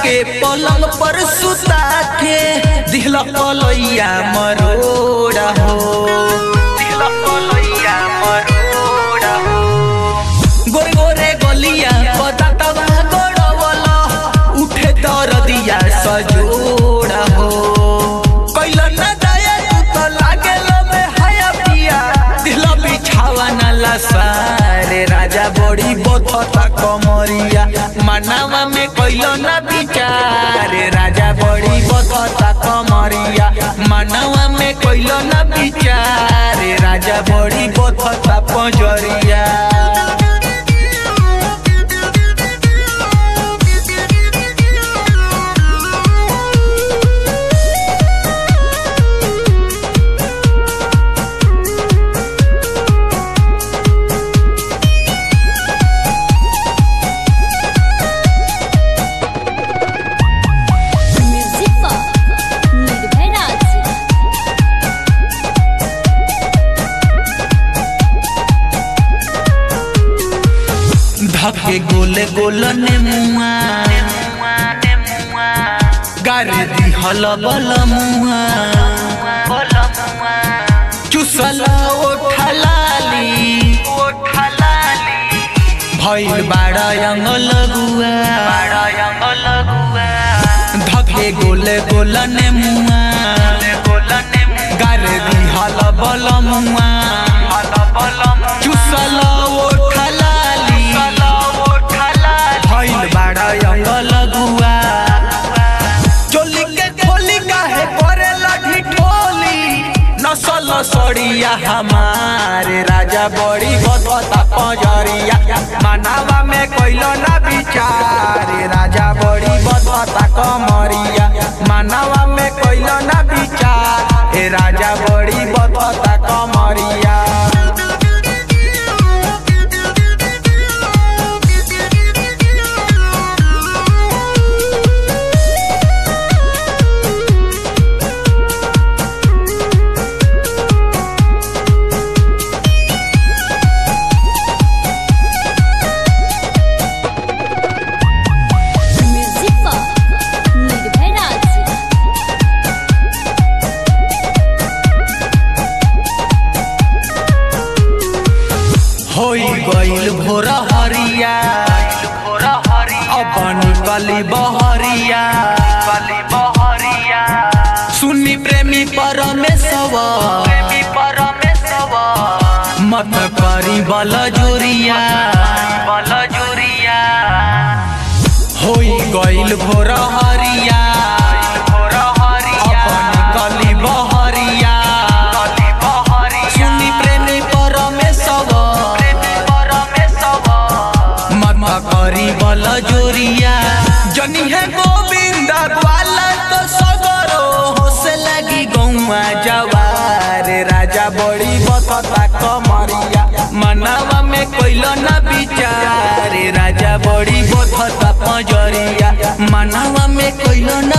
के पलंग पर सुता के दिहला पलैया मरोड़ा हो दिहला पलैया मरोड़ा हो गोरे गोरे गलिया बतातवा गड़वला उठे दरदिया सजोड़ा हो कैला न दया तू तो लागेलो में हया पिया दिहला बिछावा न लसारे राजा बड़ी बथता कमरिया मानवा में कैलो न बिचारे राजा बड़ी बथता कमरिया मानवा में कैलो न बिचारे राजा बड़ी बथता पंजरिया म्यूजिक पर निर्भय राज धके गोले गोल ने मुआ गारे दी हल बल मुआ चुसला ओठलाली भइल बाड़ा अंगल गुआ धके गोले गोल ने मुआ गारे दी हल बल मुआ चुसला ओठलाली भइल बाड़ा अंगल गुआ चोली के खोली काहे करे लगी ठोली नसल सड़िया हमारे राजा बड़ी बदता पंजरिया मानवा में कोइलो ना बिचारे राजा बड़ी बदता कमरिया मानवा में कोइलो ना बिचार हे राजा बड़ी बदता कमरिया म्यूजिक पर निर्भय राज होई गइल भोर हरिया अब निकली बहरिया सुनी प्रेमी परमेश्वर मत करी बल जोरिया होई गइल भोर हरिया अब निकली बहरिया सुनी प्रेमी परमेश्वर मत करी बल जोरिया जनी है गोविंद ग्वाला तो सगरो होसे लगी गौआ जवार राजा बड़ी बतता कमरिया मनवा में कोइलो ना बिचारे राजा बड़ी बतता पंजरिया मनवा में कोइलो ना